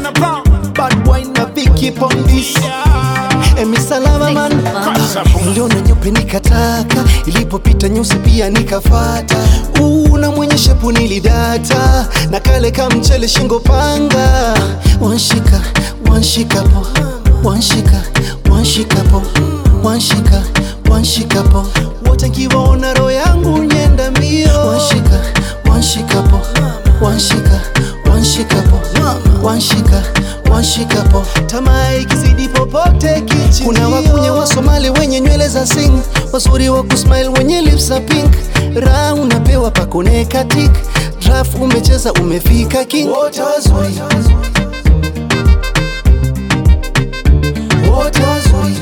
wanna pound. Bad boy na Vicky Pondis Emi salama man Niliona nyeupe nikataka Ilipopita nyusi pia nikafata Una mwenye shepu nilidata Na kale kamchele shingo panga Wanshika, wanshika po Wanshika, wanshika po Wanshika, wanshika po Wote nkiwaona roho yangu nyenda mbio Wanshika, wanshika po Wanshika, wanshika po Wanshika, wanshika po Tamaa ikizidi popote kichi Kuna wakunya wa Somali wenye nywele za sing Wazuri wa kusmile wenye lips za pink Raha unapewa pakone katik Draft umecheza umefika king Wote wazuri Wote wazuri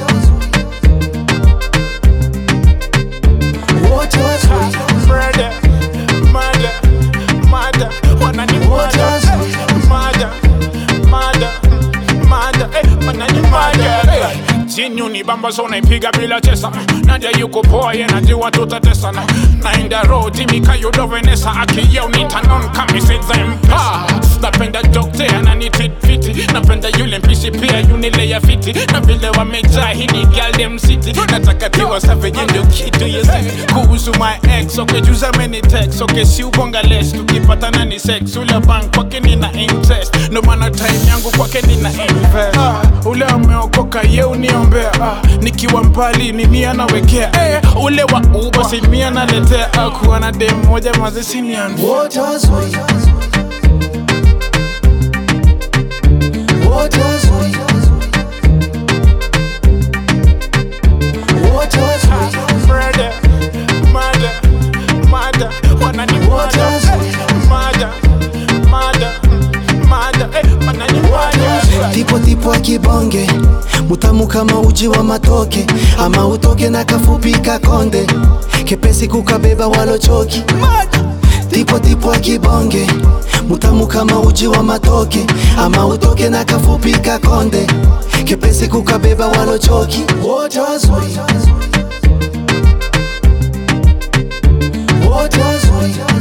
Wote wazuri Murder, murder, murder. Wanani Wote murder, wazuri. murder, murder, murder. Eh, wanani murder. Eh, Jinyu ni bamba so naipiga bila chesa Nadia yuko poa ye najua tutatesana Naenda road mikayo do Vanessa Akiyeo nitanon kamisenza mpa Napenda dokte ananitreat fiti Napenda yule mpishi pia yunile ya fiti Na vile wamejaa hii ni girl dem city Nataka tiwa savage ndio kitu yes Kuhusu my ex okay juza many text okay si ubonga less Tukipatana ni sex ule bank kwake nina interest No maana time yangu kwake nina invest ah, Ule ameokoka ye uniombea ah, Nikiwa mbali ni mia nawekea eh, Ule wa uba si mia naletea ah, Kuwa na dem moja maze sinian Wote wazuri Wote wazuri Wote wazuri Murder, murder, murder Wanani Wote murder, wazuri. murder, murder, murder Eh, wanani murder Tipo tipo akibonge mutamu kama uji wa matoke ama utoke na kafupi kakonde kepesi kukabeba walochoki tipo tipo akibonge mutamu kama uji wa matoke ama utoke na kafupi kakonde kepesi kukabeba walochoki wote wazuri wote wazuri